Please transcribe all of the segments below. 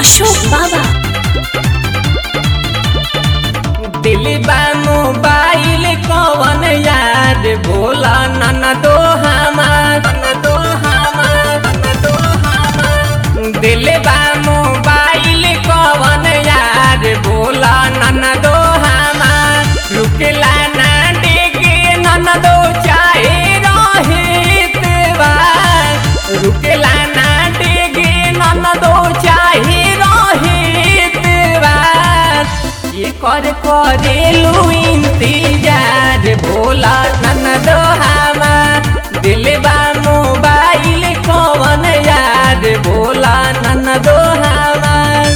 अशोक बाबा दिल बा मोबाइल कवन याद बोला नन दो हमार नन दो हमार नन दो हमार दिल बा मोबाइल कवन याद बोला नन दो हमार रुकला ना डेगे नन दो चाहे रहित बा रुकला ना डेगे नन दो चाहे रहित बा ये कर करेलू इंतजार भोला नन दो हमार दिलबा मोबाइल कवन याद भोला नन दो हमार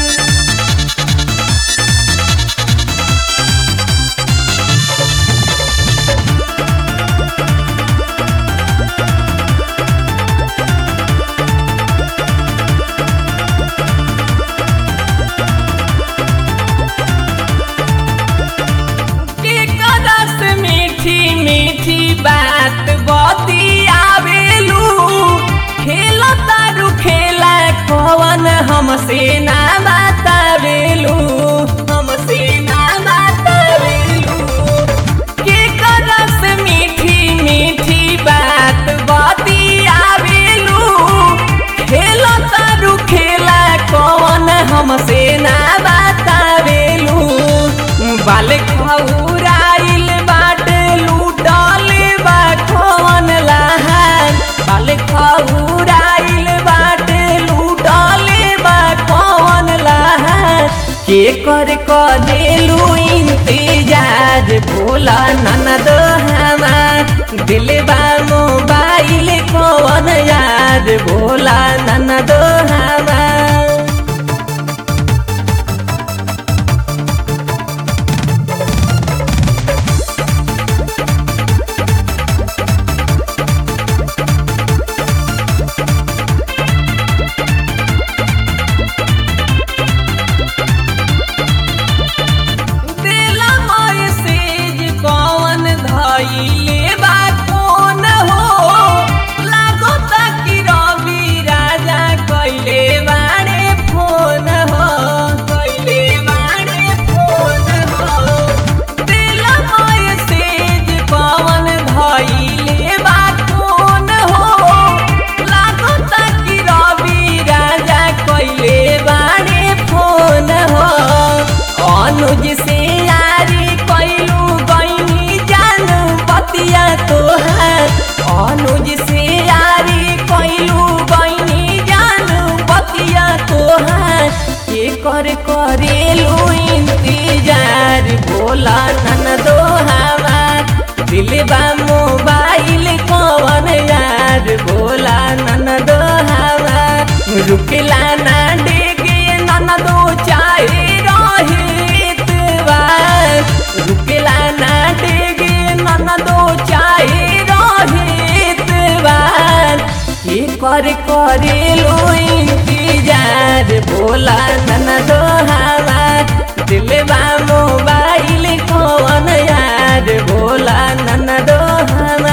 के करस मीठी मीठी बात बती आवेलू खेल तारू खेला कवन हमसे ना बतावेलू हमसे ना बतावेलू के करस मीठी मीठी बात बती आवेलू खेल तारू खेला कवन हमसे ना बतावेलू बाल खौराइल बाट लूटल बा कवन लहान बाल खौराइल बाट लूटल बा कवन लहान के कर करेलू इंतजार भोला ननद हमार दिलबा मोबाइल कवन याद भोला ननद हमार दिला मैसेज कौन धइले बा कौन हो लागत कि रवि राजा कइले बाड़े फोन हो कइले बाड़े फोन हो दिला मैसेज कौन धइले बा कौन हो लागत कि रवि राजा कइले बाड़े फोन हो अनुज से यारी कैलू गईनी जानू पतिया तोहार अनुज से यारी कैलू गईनी जानू पतिया तोहार के कर करेलू इंतजार भोला नन दो हमार दिलबा मोबाइल कवन यार भोला नन दो हमार रुकला ना डेगे नन दो चाहे रहित बा रुकला ना डेगे नन दो चाहे रहित बा के कर करेलो इंतजार भोला नन दो हमार दिलबा मोबाइल कौन यार भोला नन दो हमार